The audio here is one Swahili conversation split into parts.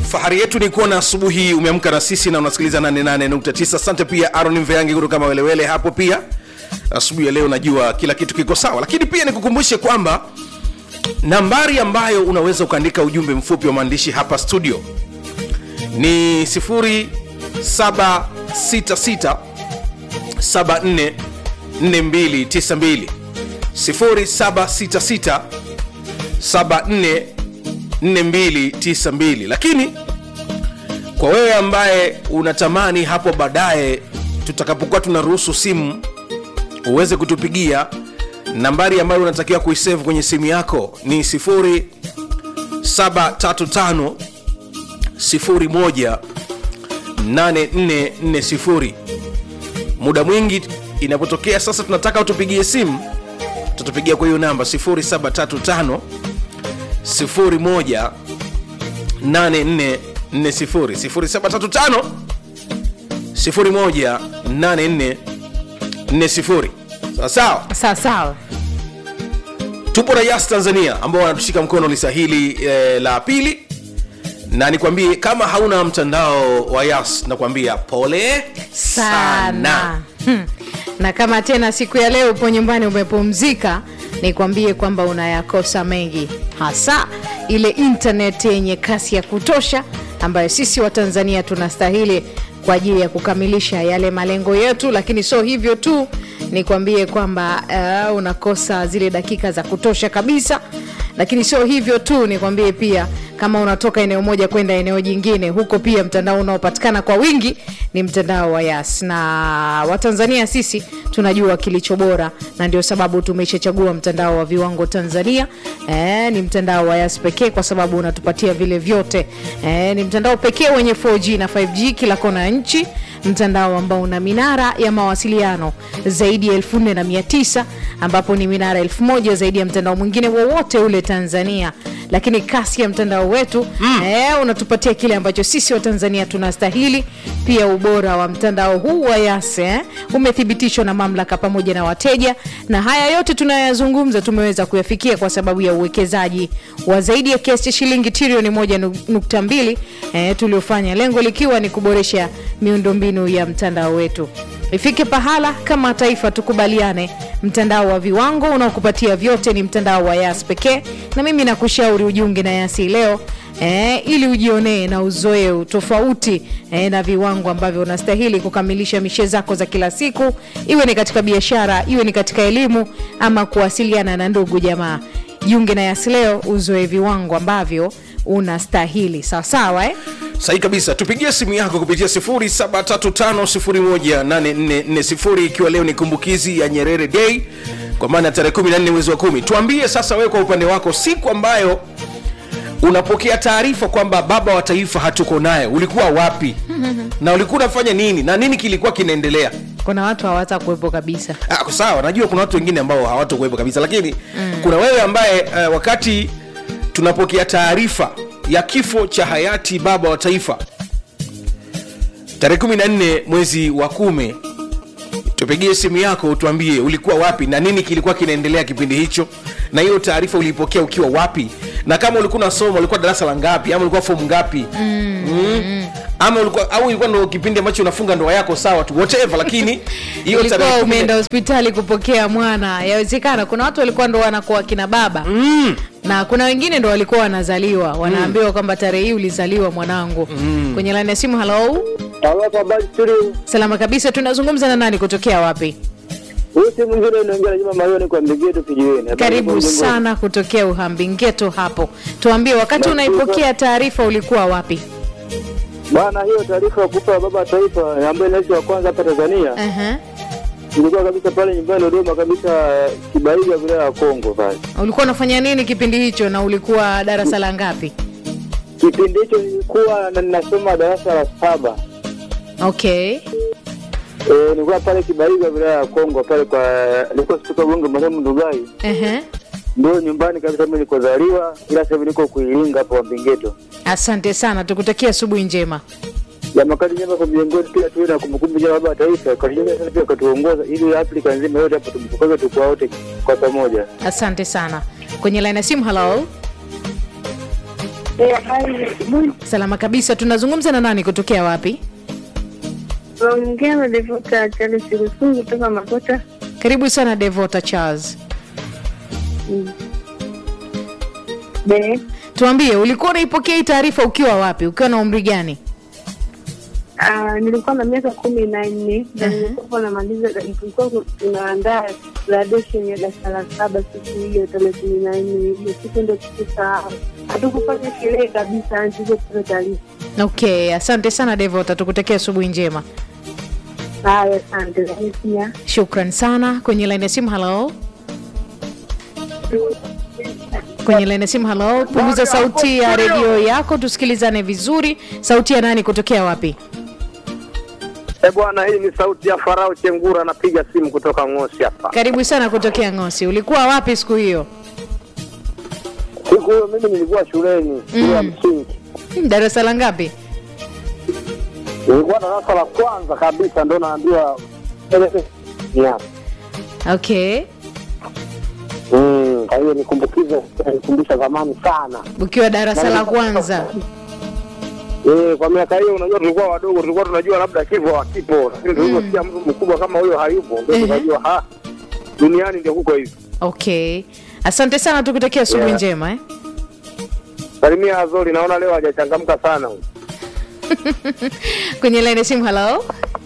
fahari yetu ni kuona asubuhi umeamka na sisi na unasikiliza 88.9 asante pia aron mveangi kutoka mawelewele hapo pia asubuhi ya leo najua kila kitu kiko sawa lakini pia nikukumbushe kwamba nambari ambayo unaweza ukaandika ujumbe mfupi wa maandishi hapa studio ni 0766 74 4292 0766 74 4292 lakini kwa wewe ambaye unatamani hapo baadaye tutakapokuwa tunaruhusu simu uweze kutupigia nambari ambayo unatakiwa kuisave kwenye simu yako ni 0735 01 8440 muda mwingi inapotokea sasa tunataka utupigie simu tutatupigia kwa hiyo namba 0735 01 8440 0735 01 8440 sawa sawa sawa sawa tupo na yas tanzania ambao wanatushika mkono lisahili eh, la pili na nikwambie kama hauna mtandao wa yas nakwambia pole sana hmm. na kama tena siku ya leo upo nyumbani umepumzika nikwambie kwamba unayakosa mengi hasa ile intaneti yenye kasi ya kutosha ambayo sisi wa tanzania tunastahili kwa ajili ya kukamilisha yale malengo yetu lakini sio hivyo tu nikwambie kwamba uh, unakosa zile dakika za kutosha kabisa lakini sio hivyo tu nikwambie pia kama unatoka eneo moja kwenda eneo jingine huko pia mtandao unaopatikana kwa wingi ni mtandao wa yas na watanzania sisi tunajua kilicho bora na ndio sababu tumeshachagua mtandao wa viwango tanzania e, ni mtandao wa yas pekee kwa sababu unatupatia vile vyote e, ni mtandao pekee wenye 4g na 5g kila kona ya nchi mtandao ambao una minara ya mawasiliano zaidi ya 49 ambapo ni minara 1000 zaidi ya mtandao mwingine wowote ule tanzania lakini kasi ya mtandao wetu mm. eh, unatupatia kile ambacho sisi wa tanzania tunastahili pia ubora wa mtandao huu wa yase eh, umethibitishwa na mamlaka pamoja na wateja na haya yote tunayoyazungumza tumeweza kuyafikia kwa sababu ya uwekezaji wa zaidi ya kiasi cha shilingi trilioni moja nukta mbili eh, tuliofanya lengo likiwa ni kuboresha miundombinu ya mtandao wetu ifike pahala kama taifa tukubaliane mtandao wa viwango unaokupatia vyote ni mtandao wa yas pekee na mimi nakushauri ujiunge na yasi leo E, ili ujionee na uzoe tofauti e, na viwango ambavyo unastahili kukamilisha mishe zako za kila siku iwe ni katika biashara iwe ni katika elimu ama kuwasiliana na ndugu jamaa jiunge na yasi leo uzoe viwango ambavyo unastahili sawasawa eh? sahi kabisa tupigie simu yako kupitia 735 ikiwa leo ni kumbukizi ya nyerere day kwa maana ya tarehe 14 mwezi wa kumi tuambie sasa wewe kwa upande wako siku ambayo unapokea taarifa kwamba baba wa taifa hatuko naye ulikuwa wapi na ulikuwa unafanya nini na nini kilikuwa kinaendelea kuna watu hawata kuwepo kabisa Ah, sawa najua kuna watu wengine ambao hawatokuwepo kabisa lakini mm. kuna wewe ambaye uh, wakati tunapokea taarifa ya kifo cha hayati baba wa taifa tarehe 14 mwezi wa kumi tupigie simu yako utuambie ulikuwa wapi na nini kilikuwa kinaendelea kipindi hicho na hiyo taarifa uliipokea ukiwa wapi na kama ulikuwa unasoma ulikuwa darasa la ngapi ama ulikuwa fomu ngapi mm. Mm. ama ulikuwa au ilikuwa ndo kipindi ambacho unafunga ndoa yako sawa tu whatever lakini hiyo ulikuwa tarehe kumi na- umeenda hospitali kupokea mwana yawezekana kuna watu walikuwa ndo wanakuwa kina baba mm. na kuna wengine ndo walikuwa wanazaliwa wanaambiwa mm. kwamba tarehe hii ulizaliwa mwanangu mm. kwenye laini ya simu halo Halo, habari studio. salama kabisa tunazungumza na nani kutokea wapi Huyu si mwingine unaongea na Juma Mayoni kwa Mbigeto kijiweni. Habari karibu za Mjongoni. sana kutokea uhambingeto hapo tuambie wakati Nashukuru. unaipokea taarifa ulikuwa wapi Bwana, hiyo taarifa ya kufa baba wa taifa ambaye ni rais wa kwanza hapa Tanzania uh-huh. ilikuwa kabisa pale nyumbani Dodoma kabisa Kibaiga wilaya ya Kongo pale. ulikuwa unafanya nini kipindi hicho na ulikuwa darasa la ngapi Kipindi hicho nilikuwa na- ninasoma darasa la saba. okay Eh, nilikuwa pale Kibaiga wilaya ya Kongo pale kwa nilikuwa kutoka Gongo marehemu Ndugai. uh-huh. Ndio nyumbani kabisa mimi nilikozaliwa ila sasa hivi niko Kuilinga hapo Wambingeto. asante sana tukutakia asubuhi njema ya makati nyema kwa viongozi pia tuwe na kumbukumbu ya baba wa taifa katika sana pia katuongoza ili Afrika nzima yote hapo tumbukaze tukua wote kwa pamoja. asante sana kwenye laini ya simu halo Eh, habari za asubuhi. salama kabisa tunazungumza na nani kutokea wapi Naongea na Devota Charles Rusungu kutoka Makota. karibu sana devota charles Be, tuambie ulikuwa unaipokea hii taarifa ukiwa wapi ukiwa na umri gani ah, nilikuwa na miaka kumi na nne na nilikuwa namaliza, tulikuwa tunaandaa graduation ya darasa la saba siku hiyo tarehe kumi na nne hiyo siku ndo tukusahau, hatukufanya sherehe kabisa, tulizopata taarifa. okay asante sana devota tukutakia asubuhi njema Haya, asante. Lakini pia shukran sana kwenye laini ya simu halo kwenye laini ya simu halo punguza sauti ya redio yako tusikilizane vizuri sauti ya nani kutokea wapi Eh bwana, hii ni sauti ya Farao Chengura, napiga simu kutoka Ng'osi hapa. karibu sana kutokea ngosi ulikuwa wapi siku hiyo Siku hiyo mimi nilikuwa shuleni shule ya msingi, Hmm, darasa la ngapi nilikuwa darasa la kwanza kabisa, ndo naambiwa yeah. okay Mm, kwa hiyo nikumbukize, nikumbusha zamani sana. ukiwa darasa la kwanza Eh, kwa miaka hiyo, unajua tulikuwa wadogo, tulikuwa tunajua labda kifo hakipo, lakini tuliposikia mtu mkubwa kama huyo hayupo, ndio Ehe. tukajua ha, duniani ndio kuko hivi. okay asante sana tukutakia asubuhi Yeah. njema eh? Salimia Azori, naona leo hajachangamka sana huyu. kwenye laini ya simu halo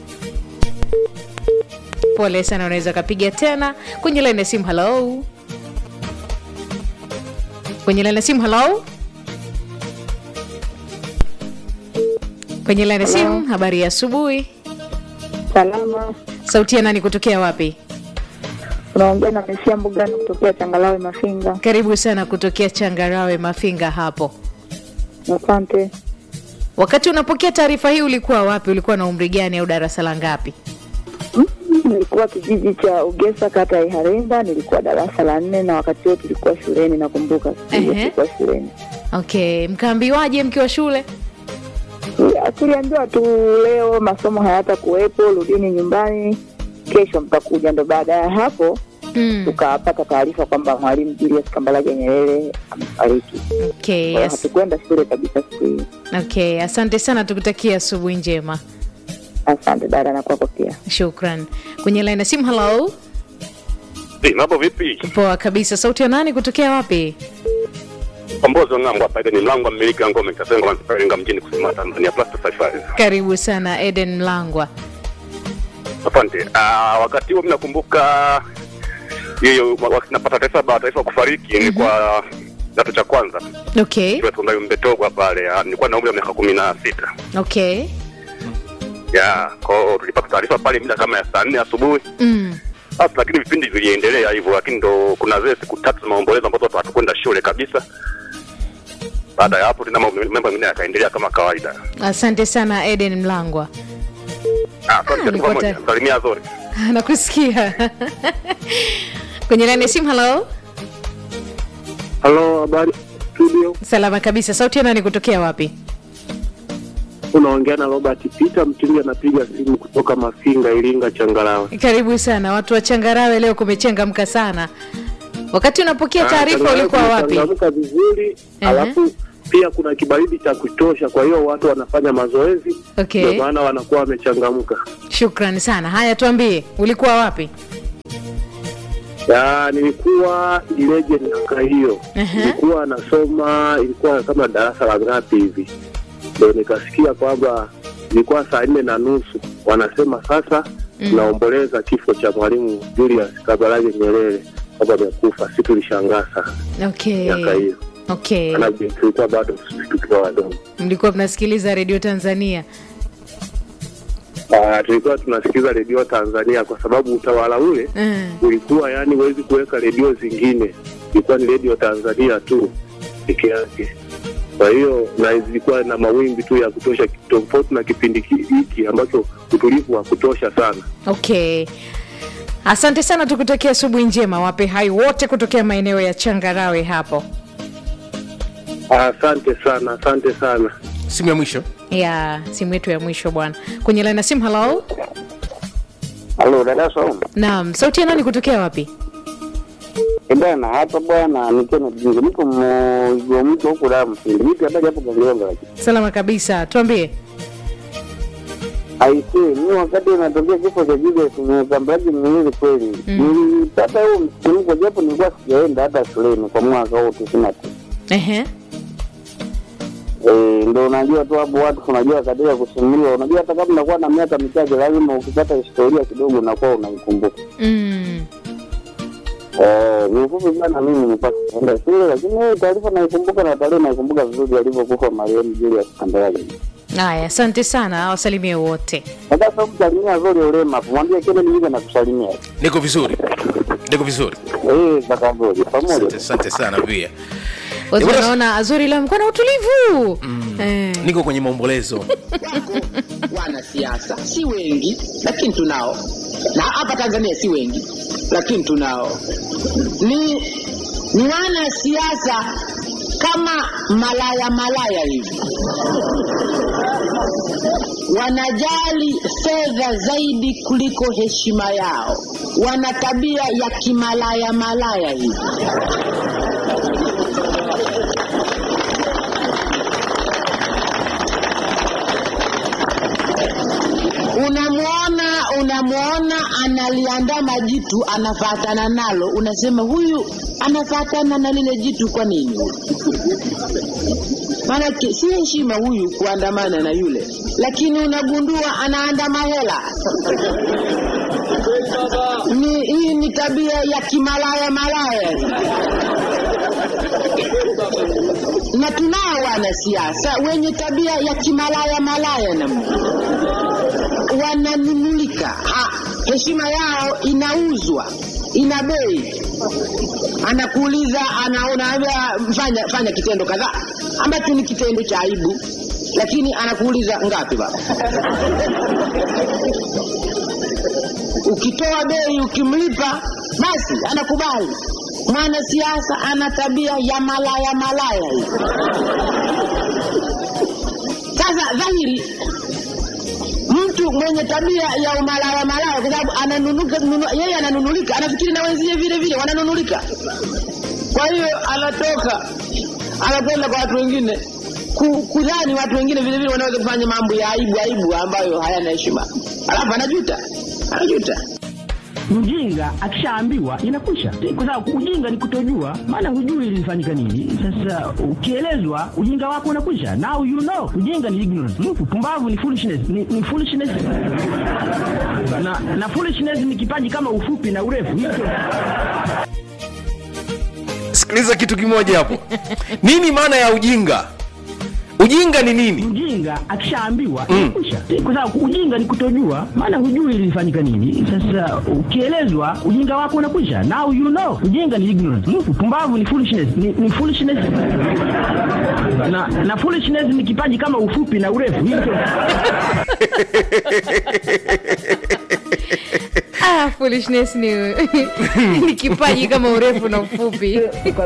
pole sana unaweza ukapiga tena kwenye laini ya simu halo kwenye laini ya simu halo kwenye laini ya simu habari ya asubuhi salama, sauti ya nani kutokea wapi unaongea na Mesia Mbugani kutokea Changalawe Mafinga. karibu sana kutokea changarawe mafinga hapo Asante. wakati unapokea taarifa hii ulikuwa wapi ulikuwa na umri gani au darasa la ngapi Mm, nilikuwa kijiji cha Ugesa kata ya Iharemba, nilikuwa darasa la nne na wakati huo tulikuwa shuleni, nakumbuka siku hiyo Ehe. tulikuwa shuleni. okay mkaambiwaje mkiwa shule Ya, Tuliambiwa tu leo masomo hayata kuwepo, rudini nyumbani, kesho mtakuja. Ndo baada ya hapo mm. tukapata taarifa kwamba mwalimu Julius Kambarage Nyerere amefariki. okay, Kwa hiyo as- hatukwenda shule kabisa siku hiyo. okay asante sana tukutakia asubuhi njema Asante dada, na kwako pia. shukran kwenye laini ya simu halo Hey, mambo vipi? poa kabisa sauti ya nani kutokea wapi Kombozi ng'ambo hapa ni mlango wa mmiliki wa ngome Kasenga Mansafaringa mjini kusema Tanzania plus 55. karibu sana eden mlangwa Asante. Ah, wakati huo mimi nakumbuka hiyo wakati napata taarifa baada ya taifa kufariki ni kwa kidato cha kwanza. okay Kwa tundayo mbetogwa pale. ah, Nilikuwa na umri wa miaka kumi na sita. okay Ya, kwa hiyo tulipata taarifa pale mida kama ya saa nne asubuhi. mm. Sasa lakini vipindi viliendelea hivyo, lakini ndo kuna zile siku tatu za maombolezo ambazo watu hatukwenda shule kabisa. Baada ya hapo tena mambo mambo mengine yakaendelea kama kawaida. asante sana eden mlangwa Ah, asante nilikuwa kwa pamoja. ta- Salimia Zori. nakusikia kwenye laini ya simu halo Halo, habari studio, salama kabisa sauti ya nani kutokea wapi unaongea na Robert Peter Mtili, anapiga simu kutoka Mafinga, Iringa, Changalawe. karibu sana watu wa changarawe leo kumechangamka sana wakati unapokea taarifa ulikuwa wapi Changamka vizuri, Ehe. alafu pia kuna kibaridi cha kutosha, kwa hiyo watu wanafanya mazoezi, okay ndio maana wanakuwa wamechangamka. shukrani sana haya tuambie ulikuwa wapi Ya, nilikuwa Ileje miaka hiyo, Ehe. nilikuwa nasoma, ilikuwa kama darasa la ngapi hivi, ndio nikasikia kwamba ilikuwa saa nne na nusu wanasema sasa Mm. tunaomboleza kifo cha mwalimu Julius Kambarage Nyerere kwamba amekufa. Si tulishangaa sana okay miaka hiyo, okay maanake tulikuwa bado tukiwa wadogo. mlikuwa mnasikiliza redio tanzania Ah, tulikuwa tunasikiza redio Tanzania kwa sababu utawala ule mm. ulikuwa yani huwezi kuweka redio zingine, ilikuwa ni redio Tanzania tu peke yake. Kwa hiyo na zilikuwa na mawimbi tu ya kutosha, tofauti na kipindi ki- hiki ambacho utulivu wa kutosha sana. okay asante sana tukutakia asubuhi njema wape hai wote kutokea maeneo ya changarawe hapo Asante sana, asante sana. simu ya mwisho ya simu yetu ya mwisho bwana kwenye laini ya simu halo Halo dada Saumu, naam sauti ya nani kutokea wapi Eh, bwana hapa bwana nikiwa na jingo niko mwigo mtu huku da mfindi vipi habari hapo Gangilonga lakini salama kabisa tuambie aisee mi wakati unatokea kifo cha Julius nimekambaji miwili kweli nilipata huo msisimko japo nilikuwa sijaenda hata shuleni kwa mwaka huu tisini na tisa Ehe. Eh, ndo unajua tu hapo watu unajua katika kusimuliwa unajua hata kama unakuwa na miaka michache lazima ukipata historia kidogo unakuwa unaikumbuka Mm. Eh, ni ufupi sana mimi nilikuwa sijaenda shule lakini hii taarifa naikumbuka na tarehe naikumbuka vizuri alivyokufa marehemu Julius Kambarage haya asante sana wasalimie wote sasa sasa kusalimia zuri ulema mwambie Kennedy hivi na kusalimia niko vizuri niko vizuri eh kaka zuri pamoja asante, asante sana pia watu Eh, bwana- wanaona azuri leo amekuwa na utulivu eh. niko kwenye maombolezo wako wanasiasa si wengi lakini tunao na hapa tanzania si wengi lakini tunao ni ni wanasiasa kama malaya malaya hivi wanajali fedha zaidi kuliko heshima yao wana tabia ya kimalaya malaya hivi unamwona unamwona analiandama jitu anafatana nalo unasema huyu anafatana na lile jitu kwa nini maanake si heshima huyu kuandamana na yule lakini unagundua anaandama hela ni hii ni tabia ya kimalaya malaya na tunao wanasiasa wenye tabia ya kimalaya malaya namna wananunulika Ha, heshima yao inauzwa ina bei anakuuliza anaona fanya fanya kitendo kadhaa ambacho ni kitendo cha aibu lakini anakuuliza ngapi baba ukitoa bei ukimlipa basi anakubali mwanasiasa ana tabia ya malaya malaya hii sasa dhahiri mtu mwenye tabia ya umalaya malaya kwa sababu ananunuka nunu, yeye ananunulika anafikiri na wenzie vile vile wananunulika kwa hiyo anatoka anakwenda kwa watu wengine ku- kudhani watu wengine vile vile wanaweza kufanya mambo ya aibu aibu ambayo hayana heshima alafu anajuta anajuta mjinga akishaambiwa inakwisha kwa sababu ujinga ni kutojua maana hujui ilifanyika nini sasa ukielezwa ujinga wako unakwisha now you know ujinga ni ignorance mm, pumbavu ni foolishness ni, ni foolishness na, na foolishness ni kipaji kama ufupi na urefu hicho sikiliza kitu kimoja hapo nini maana ya ujinga ujinga ni nini mjinga akishaambiwa inakwisha kwa sababu ujinga ni kutojua maana hujui ilifanyika nini sasa ukielezwa ujinga wako unakwisha now you know ujinga ni ignorance mm, pumbavu ni foolishness ni, ni foolishness na, na foolishness ni kipaji kama ufupi na urefu hicho ah, foolishness ni, ni kipaji kama urefu na ufupi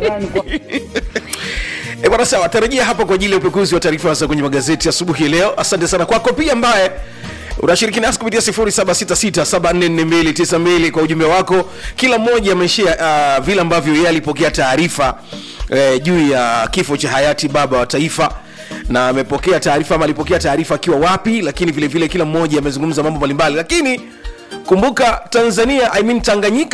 E bwana sawa, tarajia hapa kwa ajili ya upekuzi wa taarifa za kwenye magazeti asubuhi ya leo. Asante sana kwako pia ambaye unashiriki nasi kupitia 0766744292 kwa ujumbe wako. Kila mmoja ameshia uh, vile ambavyo yeye alipokea taarifa eh, juu ya kifo cha hayati baba wa taifa na amepokea taarifa ama alipokea taarifa akiwa wapi, lakini vile vile kila mmoja amezungumza mambo mbalimbali, lakini kumbuka Tanzania I mean Tanganyika